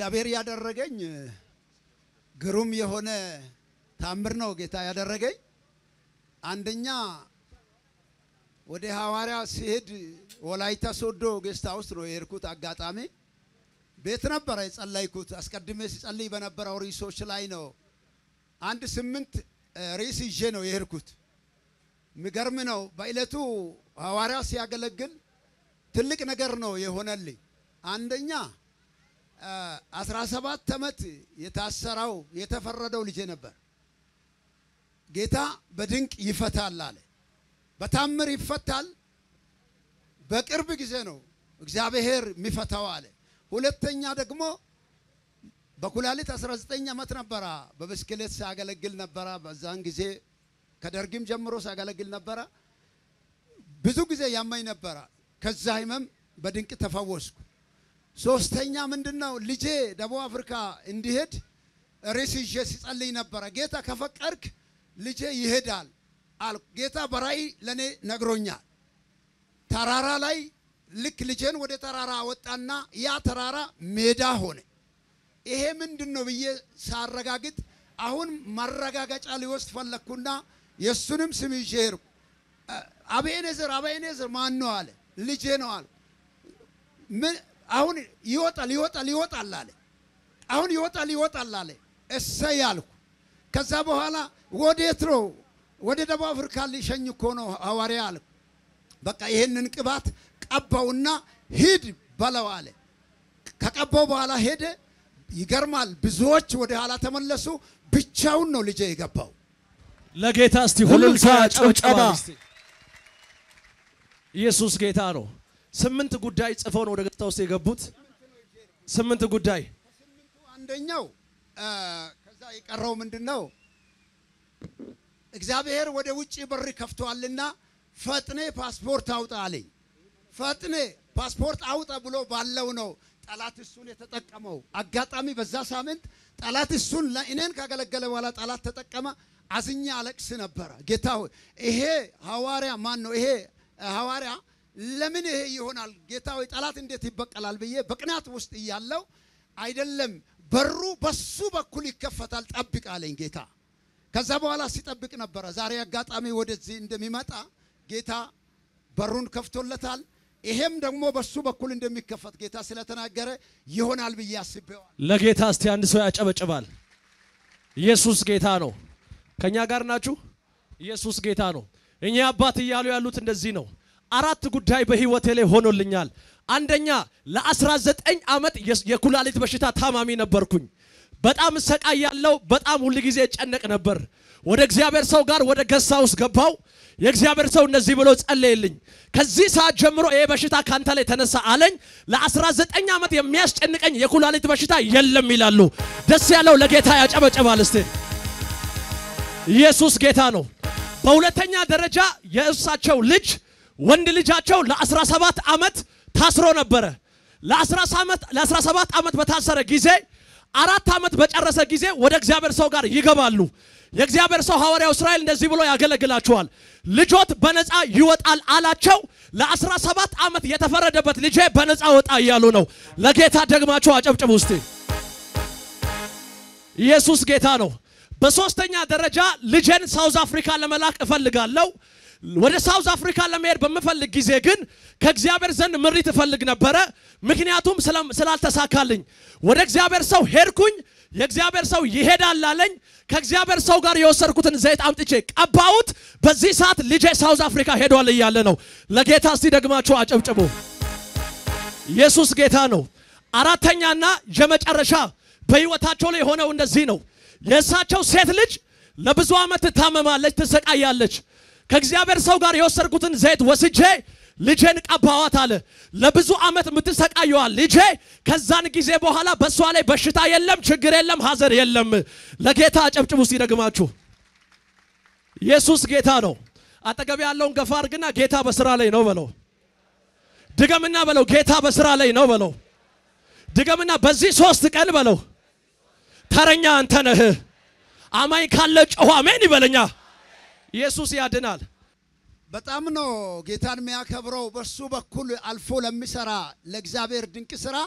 እግዚአብሔር ያደረገኝ ግሩም የሆነ ታምር ነው ጌታ ያደረገኝ። አንደኛ ወደ ሐዋርያ ሲሄድ ወላይታ ሶዶ ጌስት ሃውስ ነው የሄድኩት። አጋጣሚ ቤት ነበረ የጸለይኩት። አስቀድሜ ሲጸልይ በነበረው ርዕሶች ላይ ነው። አንድ ስምንት ርዕስ ይዤ ነው የሄድኩት። የሚገርም ነው። በዕለቱ ሐዋርያ ሲያገለግል ትልቅ ነገር ነው የሆነልኝ። አንደኛ አስራ ሰባት ዓመት የታሰረው የተፈረደው ልጄ ነበር። ጌታ በድንቅ ይፈታል አለ። በታምር ይፈታል። በቅርብ ጊዜ ነው እግዚአብሔር የሚፈታው አለ። ሁለተኛ ደግሞ በኩላሊት 19 ዓመት ነበረ። በብስክሌት ሲያገለግል ነበረ። በዛን ጊዜ ከደርግም ጀምሮ ሲያገለግል ነበረ። ብዙ ጊዜ ያመኝ ነበረ። ከዛ ህመም በድንቅ ተፈወስኩ። ሶስተኛ ምንድን ነው ልጄ ደቡብ አፍሪካ እንዲሄድ ሬስ ይዤ ሲጸልይ ነበረ። ጌታ ከፈቀድክ ልጄ ይሄዳል አል ጌታ በራእይ ለእኔ ነግሮኛል። ተራራ ላይ ልክ ልጄን ወደ ተራራ አወጣና ያ ተራራ ሜዳ ሆነ። ይሄ ምንድን ነው ብዬ ሳረጋግጥ አሁን ማረጋገጫ ሊወስድ ፈለግኩና የእሱንም ስም ይዤ ሄድኩ። አቤኔዘር አቤኔዘር ማን ነው አለ። ልጄ ነው አለ። አሁን ይወጣል ይወጣል ይወጣል አለ። አሁን ይወጣል ይወጣል አለ። እሰይ አልኩ። ከዛ በኋላ ወዴት ነው? ወደ ደቡብ አፍሪካ ሊሸኝ እኮ ነው ሐዋርያ አልኩ። በቃ ይሄንን ቅባት ቀባውና ሂድ በለው አለ። ከቀባው በኋላ ሄደ። ይገርማል። ብዙዎች ወደ ኋላ ተመለሱ። ብቻውን ነው ልጄ የገባው። ለጌታ እስቲ ሁሉም እልልታ፣ ሰው ያጨብጭባል ጭብጨባ። እስቲ። ኢየሱስ ጌታ ነው። ስምንት ጉዳይ ጽፈው ነው ወደ ገጽታ ውስጥ የገቡት። ስምንት ጉዳይ አንደኛው አ፣ ከዛ የቀረው ምንድን ነው? እግዚአብሔር ወደ ውጭ በር ከፍቷልና ፈጥኔ ፓስፖርት አውጣ አለኝ። ፈጥኔ ፓስፖርት አውጣ ብሎ ባለው ነው ጠላት እሱን የተጠቀመው። አጋጣሚ በዛ ሳምንት ጠላት እሱን እኔን ካገለገለ በኋላ ጠላት ተጠቀመ። አዝኛ አለቅስ ነበረ። ጌታ ሆይ ይሄ ሐዋርያ ማን ነው? ይሄ ሐዋርያ ለምን ይሄ ይሆናል? ጌታ ሆይ ጠላት እንዴት ይበቀላል ብዬ በቅናት ውስጥ እያለው አይደለም በሩ በሱ በኩል ይከፈታል፣ ጠብቅ አለኝ ጌታ። ከዛ በኋላ ሲጠብቅ ነበረ። ዛሬ አጋጣሚ ወደዚህ እንደሚመጣ ጌታ በሩን ከፍቶለታል። ይሄም ደግሞ በሱ በኩል እንደሚከፈት ጌታ ስለተናገረ ይሆናል ብዬ አስቤዋል። ለጌታ እስቲ አንድ ሰው ያጨበጭባል። ኢየሱስ ጌታ ነው። ከኛ ጋር ናችሁ? ኢየሱስ ጌታ ነው። እኛ አባት እያሉ ያሉት እንደዚህ ነው። አራት ጉዳይ በህይወቴ ላይ ሆኖልኛል። አንደኛ ለ19 ዓመት የስ- የኩላሊት በሽታ ታማሚ ነበርኩኝ። በጣም እሰቃያለሁ። በጣም ሁል ጊዜ እጨነቅ ነበር። ወደ እግዚአብሔር ሰው ጋር ወደ ገሳ ውስጥ ገባው። የእግዚአብሔር ሰው እንደዚህ ብሎ ጸለየልኝ። ከዚህ ሰዓት ጀምሮ ይሄ በሽታ ካንተ ላይ ተነሳ አለኝ። ለ19 ዓመት የሚያስጨንቀኝ የኩላሊት በሽታ የለም ይላሉ። ደስ ያለው ለጌታ ያጨበጨባል እስቲ። ኢየሱስ ጌታ ነው። በሁለተኛ ደረጃ የእሳቸው ልጅ ወንድ ልጃቸው ለ17 ዓመት ታስሮ ነበረ። ለ17 ዓመት በታሰረ ጊዜ አራት ዓመት በጨረሰ ጊዜ ወደ እግዚአብሔር ሰው ጋር ይገባሉ። የእግዚአብሔር ሰው ሐዋርያው እስራኤል እንደዚህ ብሎ ያገለግላቸዋል። ልጆት በነፃ ይወጣል አላቸው። ለ17 ዓመት የተፈረደበት ልጄ በነፃ ወጣ እያሉ ነው። ለጌታ ደግማቸው አጨብጭቡ እስቲ። ኢየሱስ ጌታ ነው። በሶስተኛ ደረጃ ልጄን ሳውዝ አፍሪካ ለመላክ እፈልጋለሁ። ወደ ሳውዝ አፍሪካ ለመሄድ በምፈልግ ጊዜ ግን ከእግዚአብሔር ዘንድ ምሪት እፈልግ ነበረ። ምክንያቱም ስለም- ስላልተሳካልኝ ወደ እግዚአብሔር ሰው ሄድኩኝ። የእግዚአብሔር ሰው ይሄዳል አለኝ። ከእግዚአብሔር ሰው ጋር የወሰድኩትን ዘይት አምጥቼ ቀባሁት። በዚህ ሰዓት ልጄ ሳውዝ አፍሪካ ሄዷል እያለ ነው። ለጌታ እስቲ ደግማችሁ አጨብጭቡ። ኢየሱስ ጌታ ነው። አራተኛና የመጨረሻ በህይወታቸው ላይ የሆነው እንደዚህ ነው። የእሳቸው ሴት ልጅ ለብዙ ዓመት ትታመማለች፣ ትሰቃያለች። ከእግዚአብሔር ሰው ጋር የወሰድኩትን ዘይት ወስጄ ልጄን ቀባዋት አለ። ለብዙ ዓመት የምትሰቃየዋል ልጄ ከዛን ጊዜ በኋላ በእሷ ላይ በሽታ የለም፣ ችግር የለም፣ ሐዘን የለም። ለጌታ አጨብጭቡ እስቲ ደግማችሁ። ኢየሱስ ጌታ ነው። አጠገብ ያለውን ገፋ አድርግና ጌታ በስራ ላይ ነው በለው። ድገምና በለው ጌታ በስራ ላይ ነው በለው። ድገምና በዚህ ሶስት ቀን በለው ተረኛ አንተ ነህ። አማኝ ካለ ጮኸ አሜን ይበለኛ። ኢየሱስ ያድናል። በጣም ነው ጌታን የሚያከብረው። በሱ በኩል አልፎ ለሚሰራ ለእግዚአብሔር ድንቅ ስራ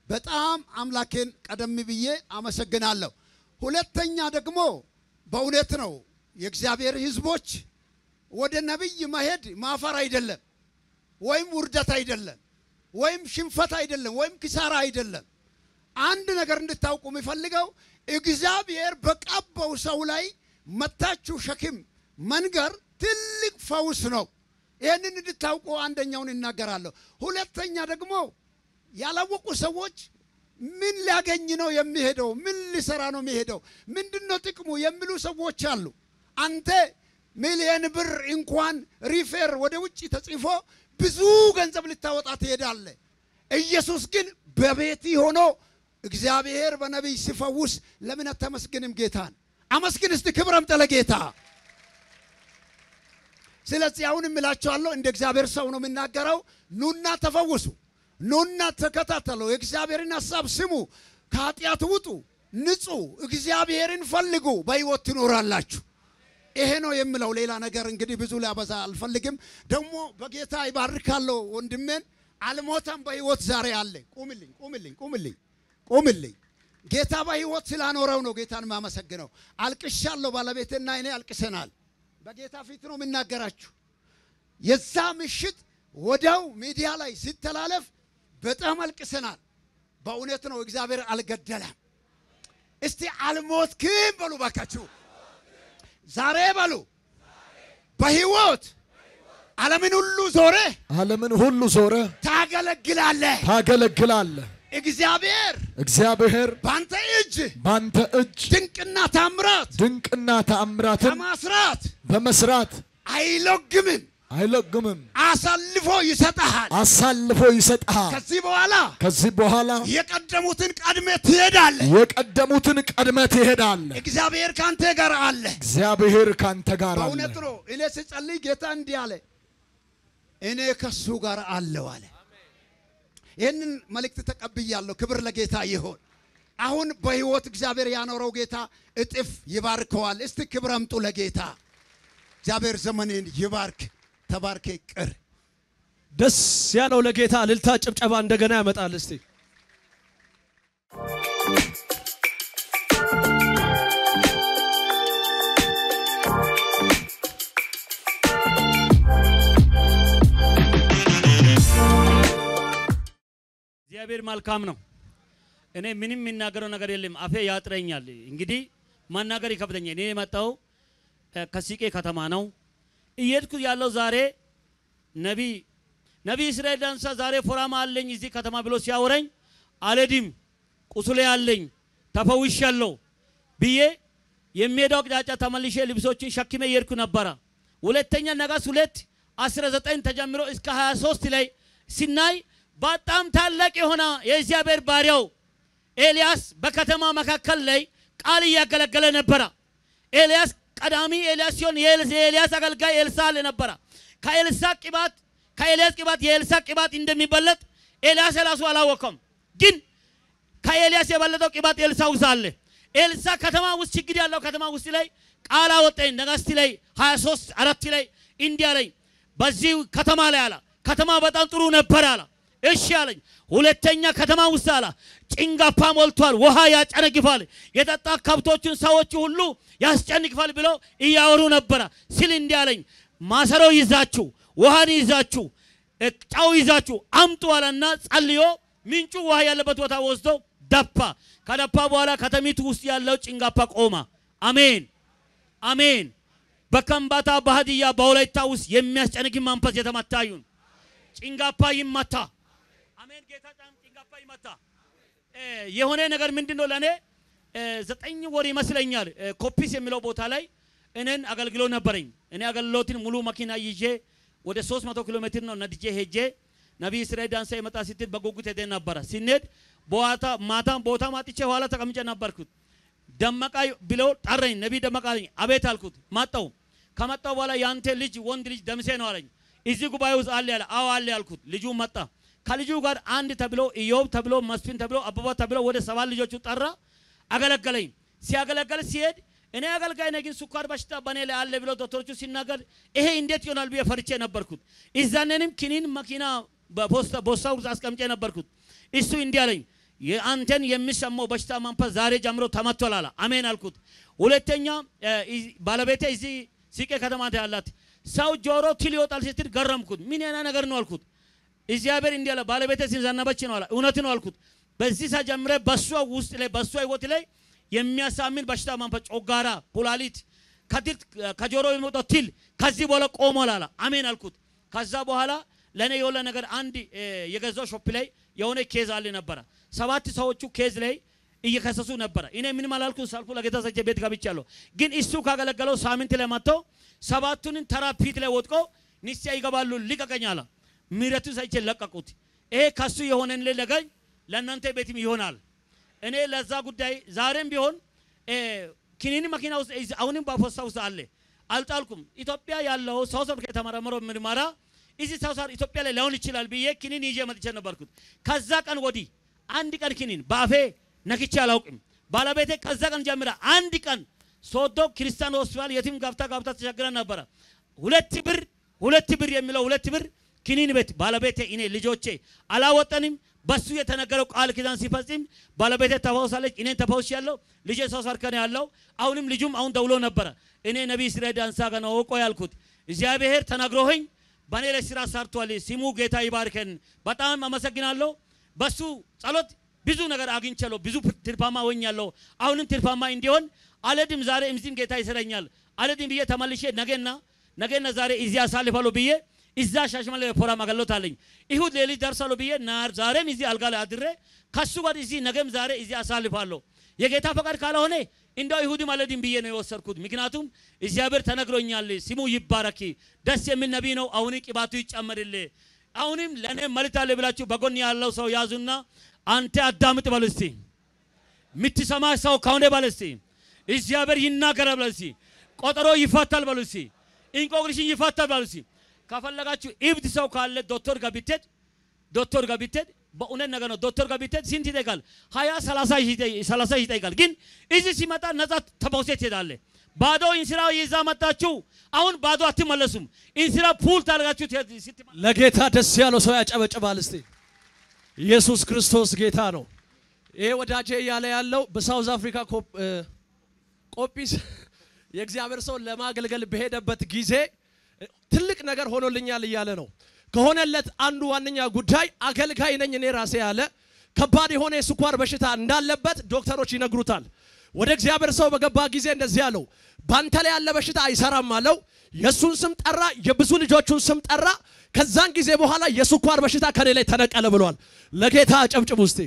በጣም አምላኬን ቀደም ብዬ አመሰግናለሁ። ሁለተኛ ደግሞ በእውነት ነው የእግዚአብሔር ሕዝቦች ወደ ነቢይ መሄድ ማፈር አይደለም፣ ወይም ውርደት አይደለም፣ ወይም ሽንፈት አይደለም፣ ወይም ኪሳራ አይደለም። አንድ ነገር እንድታውቁ የሚፈልገው እግዚአብሔር በቀባው ሰው ላይ መታችሁ ሸክም መንገር ትልቅ ፈውስ ነው። ይህንን እንድታውቁ አንደኛውን ይናገራለሁ። ሁለተኛ ደግሞ ያላወቁ ሰዎች ምን ሊያገኝ ነው የሚሄደው? ምን ሊሰራ ነው የሚሄደው? ምንድን ነው ጥቅሙ የሚሉ ሰዎች አሉ። አንተ ሚሊየን ብር እንኳን ሪፌር ወደ ውጭ ተጽፎ ብዙ ገንዘብ ልታወጣ ትሄዳለህ። ኢየሱስ ግን በቤት ሆኖ እግዚአብሔር በነቢይ ሲፈውስ ለምን አታመስግንም ጌታን? አመስግን እስቲ፣ ክብር አምጣ ለጌታ። ስለዚህ አሁን እምላቸዋለሁ እንደ እግዚአብሔር ሰው ነው የምናገረው። ኑና ተፈውሱ፣ ኑና ተከታተሉ፣ የእግዚአብሔርን ሀሳብ ስሙ፣ ከኃጢአት ውጡ፣ ንጹ፣ እግዚአብሔርን ፈልጉ፣ በሕይወት ትኖራላችሁ። ይሄ ነው የምለው። ሌላ ነገር እንግዲህ ብዙ ሊያበዛ አልፈልግም። ደግሞ በጌታ ይባርካለሁ። ወንድሜን አልሞተም፣ በሕይወት ዛሬ አለ። ቁምልኝ፣ ቁምልኝ፣ ቁምልኝ፣ ቁምልኝ። ጌታ በሕይወት ስላኖረው ነው ጌታን ማመሰግነው። አልቅሻለሁ። ባለቤትና እኔ አልቅሰናል። በጌታ ፊት ነው የምናገራችሁ። የዛ ምሽት ወዲያው ሚዲያ ላይ ሲተላለፍ በጣም አልቅሰናል። በእውነት ነው እግዚአብሔር አልገደለም። እስቲ አልሞትክም በሉ ባካችሁ። ዛሬ በሉ በሕይወት ዓለምን ሁሉ ዞረ ዓለምን ሁሉ ዞረ ታገለግላለህ። ታገለግላለህ። እግዚአብሔር እግዚአብሔር በአንተ እጅ ባንተ እጅ ድንቅና ታምራት ድንቅና ተአምራትን ከማስራት በመስራት አይለግምም፣ አይለግምም፣ አሳልፎ ይሰጠሃል። አሳልፎ ይሰጥሃል። ከዚህ በኋላ ከዚህ በኋላ የቀደሙትን ቀድሜ ትሄዳለህ። የቀደሙትን ቀድመ ትሄዳለህ። እግዚአብሔር ካንተ ጋር አለ። እግዚአብሔር ካንተ ጋር አለ። በእውነት ነው። እኔ ስጸልይ ጌታ እንዲህ አለ፣ እኔ ከሱ ጋር አለው አለ። ይህንን መልእክት ተቀብያለሁ። ክብር ለጌታ ይሆን። አሁን በሕይወት እግዚአብሔር ያኖረው ጌታ እጥፍ ይባርከዋል። እስቲ ክብር አምጡ ለጌታ። እግዚአብሔር ዘመኔን ይባርክ። ተባርኬ ቅር ደስ ያለው ለጌታ እልልታ ጭብጨባ እንደገና ያመጣል። እስቲ እግዚአብሔር መልካም ነው። እኔ ምንም የሚናገረው ነገር የለም፣ አፌ ያጥረኛል። እንግዲህ ማናገር ይከብደኛል። እኔ የመጣው እ፣ ከሲቄ ከተማ ነው። እየሄድኩ ያለው ዛሬ ነቢ ነቢ እስራኤል ዳንሳ ዛሬ ፎራማ አለኝ እዚህ ከተማ ብሎ ሲያወረኝ አልሄድም፣ ቁስሌ አለኝ ተፈውሻለሁ ብዬ የሚሄደው አቅጣጫ ተመልሼ ልብሶችን ሸክሜ እየሄድኩ ነበረ። ሁለተኛ ነገሥት ሁለት 19 ተጀምሮ እስከ 23 ላይ ሲናይ በጣም ታላቅ የሆነ የእግዚአብሔር ባሪያው ኤልያስ በከተማ መካከል ላይ ቃል እያገለገለ ነበረ። ኤልያስ ቀዳሚ ኤልያስ ሲሆን የኤልስ- የኤልያስ አገልጋይ ኤልሳ አለ ነበረ። ከኤልሳ ቅባት ከኤልያስ ቅባት የኤልሳ ቅባት እንደሚበለጥ ኤልያስ ራሱ አላወቀም። ግን ከኤልያስ የበለጠው ቅባት ኤልሳ ውስጥ አለ። ኤልሳ ከተማ ውስጥ ችግር ያለው ከተማ ውስጥ ላይ ቃል አወጣኝ። ነገሥት ላይ 23 አራት ላይ እንዲህ አለኝ፣ በዚህ ከተማ ላይ አለ ከተማ በጣም ጥሩ ነበር አለ። እሺ አለኝ። ሁለተኛ ከተማ ውስጥ አለ ጭንጋፋ ሞልቷል፣ ውሃ ያጨነግፋል፣ የጠጣ ከብቶችን ሰዎች ሁሉ ያስጨንግፋል ብለው እያወሩ ነበረ ሲል እንዲህ አለኝ፣ ማሰሮ ይዛችሁ ውሃን ይዛችሁ እ፣ ጨው ይዛችሁ አምጡ አለና ጸልዮ ምንጩ ውሃ ያለበት ቦታ ወስዶ ደፋ። ከደፋ በኋላ ከተሚቱ ውስጥ ያለው ጭንጋፋ ቆማ። አሜን አሜን። በከምባታ በሀዲያ በወላይታ ውስጥ የሚያስጨንቅ መንፈስ የተመታ ይሁን። ጭንጋፋ ይመታ። አሜን። ጌታ ጫን ጭንጋፋ ይመታ። እ፣ የሆነ ነገር ምንድን ነው ለእኔ እ፣ ዘጠኝ ወር ይመስለኛል እ፣ ኮፒስ የሚለው ቦታ ላይ እኔን አገልግሎ ነበረኝ። እኔ አገልግሎትን ሙሉ መኪና ይዤ ወደ 300 ኪሎ ሜትር ነው ነድጄ ሄጄ ነቢይ እስራኤል ዳንሳ የመጣ ስትል በጉጉት ሄደ ነበረ። ሲኔድ በዋታ ማታ ቦታ ማጥቼ ኋላ ተቀምጬ ነበርኩት። ደመቃ ብለው ጠረኝ። ነቢይ ደመቃ አለኝ። አቤት አልኩት። መጣው። ከመጣው በኋላ ያንተ ልጅ ወንድ ልጅ ደምሴ ነው አለኝ። እዚህ ጉባኤ ውስጥ አለ ያለ። አዎ አለ ያልኩት። ልጁ መጣ። ከልጁ ጋር አንድ ተብሎ ኢዮብ ተብሎ መስፍን ተብሎ አበባ ተብሎ ወደ ሰባት ልጆቹ ጠራ። አገለገለኝ። ሲያገለገል ሲሄድ እኔ አገልጋይ ነኝ፣ ግን ስኳር በሽታ በእኔ ላይ አለ ብሎ ዶክተሮቹ ሲናገር ይሄ እንዴት ይሆናል ብዬ ፈርቼ ነበርኩት። እዛኔንም ክኒን መኪና በፖስታ ቦርሳ ውስጥ አስቀምጬ ነበርኩት። እሱ እንዲህ አለኝ፣ የአንተን የሚሰማው በሽታ መንፈስ ዛሬ ጀምሮ ተመቷል አለ። አሜን አልኩት። ሁለተኛ እ፣ ኢ- ባለቤቴ እዚህ ሲቄ ከተማ ያላት ሰው ጆሮ ትል ይወጣል ስትል ገረምኩት። ምን ያና ነገር ነው አልኩት። እግዚአብሔር እንዲህ አለ፣ ባለቤቴ ሲዘነበች ነው አለ። እውነት ነው አልኩት። በዚህ ሰዓት ጀምሬ በሷ ውስጥ ላይ በሷ ህይወት ላይ የሚያሳምን በሽታ መንፈስ ጮጋራ፣ ኩላሊት ከትል ከጆሮ የሚወጣው ትል ከዚህ በኋላ ቆሟል አለ። አሜን አልኩት። ከዛ በኋላ ለእኔ የሆነ ነገር አንድ እ፣ የገዛው ሾፕ ላይ የሆነ ኬዝ አለ ነበረ። ሰባት ሰዎቹ ኬዝ ላይ እየከሰሱ ነበረ። እኔ ምንም አላልኩ ሳልኩ ለጌታ ሰቼ ቤት ገብቻለሁ። ግን እሱ ካገለገለው ሳምንት ላይ መጥቶ ሰባቱንን ተራ ፊት ላይ ወጥቆ ንስያ ይገባሉ ልቀቀኝ አለ። ምህረቱ ሰቼ ለቀቁት። ይሄ ከሱ የሆነን ለገኝ ለእናንተ ቤትም ይሆናል። እኔ ለዛ ጉዳይ ዛሬም ቢሆን እ፣ ኪኒኒ መኪና ውስጥ ይዝ- አሁንም በፖስታ ውስጥ አለ አልጣልኩም። ኢትዮጵያ ያለው ሳውዝ አፍሪካ የተመረመረው ምርመራ እዚህ ሳውዝ አፍሪካ ኢትዮጵያ ላይ ላይሆን ይችላል ብዬ ኪኒን ይዤ መጥቼ ነበርኩት። ከዛ ቀን ወዲህ አንድ ቀን ኪኒን በአፌ ነክቼ አላውቅም። ባለቤቴ ከዛ ቀን ጀምራ አንድ ቀን ሶዶ ክርስቲያን ሆስፒታል የቲም ጋብታ ጋብታ ተቸግረን ነበረ። ሁለት ብር ሁለት ብር የሚለው ሁለት ብር ኪኒን ቤት ባለቤቴ እኔ ልጆቼ አላወጠንም። በሱ የተነገረው ቃል ኪዳን ሲፈጽም ባለቤቴ ተፈውሳለች። እኔን ተፈውሽ ያለው ልጄ ሰው ሰርከን ያለው አሁንም ልጁም አሁን ደውሎ ነበረ። እኔ ነቢይ ስሬድ አንሳ ገና ወቆ ያልኩት እግዚአብሔር ተናግሮኝ በእኔ ላይ ስራ ሰርቷል። ስሙ ጌታ ይባርከን። በጣም አመሰግናለሁ። በሱ ጸሎት ብዙ ነገር አግኝቻለሁ። ብዙ ትርፋማ ሆኛለሁ። አሁንም ትርፋማ እንዲሆን አለድም ዛሬ እምዚህም ጌታ ይሰረኛል አለድም ብዬ ተመልሼ ነገና ነገና ዛሬ እዚህ አሳልፋለሁ ብዬ እዛ ሻሽመኔ ፕሮግራም አገልግሎት አለኝ። ይሁድ ሌሊት ደርሳለሁ ብዬ ናር ዛሬም እዚህ አልጋ ላይ አድሬ ከሱ ጋር እዚህ ነገም ዛሬ እዚህ አሳልፋለሁ። የጌታ ፈቃድ ካልሆነ እንደው ይሁድም አለድም ብዬ ነው የወሰድኩት። ምክንያቱም እግዚአብሔር ተነግሮኛል። ስሙ ይባረክ። ደስ የሚል ነቢይ ነው። አሁን ቅባቱ ይጨመርልህ። አሁንም ለእኔ መልእክት አለ ብላችሁ በጎን ያለው ሰው ያዙና አንተ አዳምጥ በሉ እስቲ። የምትሰማ ሰው ከሆነ በሉ እስቲ። እግዚአብሔር ይናገራል በሉ እስቲ። ቆጠሮ ይፈታል በሉ እስቲ። እንቆቅልሽን ይፈታል በሉ እስቲ። ከፈለጋችሁ እብድ ሰው ካለ ዶክተር ጋር ብትሄድ ዶክተር ጋር ብትሄድ በእውነት ነገር ነው። ዶክተር ጋር ብትሄድ ስንት ይጠይቃል? ሀያ ሰላሳ ሺህ ይጠይ- ሰላሳ ሺህ ይጠይቃል። ግን እዚህ ሲመጣ ነጻ ተፈውሴ ትሄዳለ። ባዶ እንስራ ይዛ መጣችሁ። አሁን ባዶ አትመለሱም። እንስራ ፑል ታደርጋችሁ ትሄድ- ስትመ- ለጌታ ደስ ያለው ሰው ያጨበጭባል እስቲ። ኢየሱስ ክርስቶስ ጌታ ነው። ይሄ ወዳጄ እያለ ያለው በሳውዝ አፍሪካ ኮፕ- እ፣ ቆጲስ የእግዚአብሔር ሰው ለማገልገል በሄደበት ጊዜ እ፣ ትልቅ ነገር ሆኖልኛል እያለ ነው። ከሆነለት አንዱ ዋነኛ ጉዳይ አገልጋይ ነኝ እኔ ራሴ ያለ ከባድ የሆነ የስኳር በሽታ እንዳለበት ዶክተሮች ይነግሩታል። ወደ እግዚአብሔር ሰው በገባ ጊዜ እንደዚህ አለው፣ ባንተ ላይ ያለ በሽታ አይሰራም አለው። የእሱን ስም ጠራ፣ የብዙ ልጆቹን ስም ጠራ። ከዛን ጊዜ በኋላ የስኳር በሽታ ከኔ ላይ ተነቀለ ብሏል። ለጌታ አጨብጭቡ እስቲ።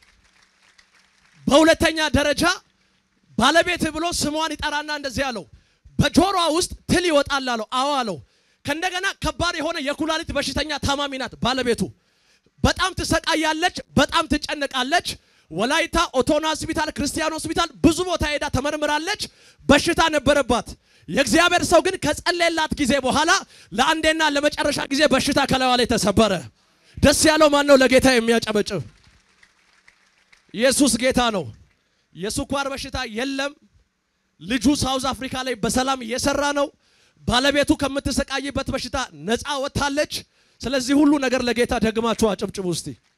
በሁለተኛ ደረጃ ባለቤት ብሎ ስሟን ይጠራና እንደዚህ አለው፣ በጆሮዋ ውስጥ ትል ይወጣል አለው። አዎ አለው። ከእንደገና ከባድ የሆነ የኩላሊት በሽተኛ ታማሚ ናት ባለቤቱ። በጣም ትሰቃያለች፣ በጣም ትጨነቃለች። ወላይታ ኦቶና ሆስፒታል፣ ክርስቲያን ሆስፒታል ብዙ ቦታ ሄዳ ተመርምራለች። በሽታ ነበረባት። የእግዚአብሔር ሰው ግን ከጸለየላት ጊዜ በኋላ ለአንዴና ለመጨረሻ ጊዜ በሽታ ከላይዋ ላይ ተሰበረ። ደስ ያለው ማን ነው? ለጌታ የሚያጨበጭብ ኢየሱስ ጌታ ነው። የስኳር በሽታ የለም። ልጁ ሳውዝ አፍሪካ ላይ በሰላም እየሰራ ነው። ባለቤቱ ከምትሰቃይበት በሽታ ነፃ ወጥታለች። ስለዚህ ሁሉ ነገር ለጌታ ደግማችሁ አጨብጭቡ እስቲ።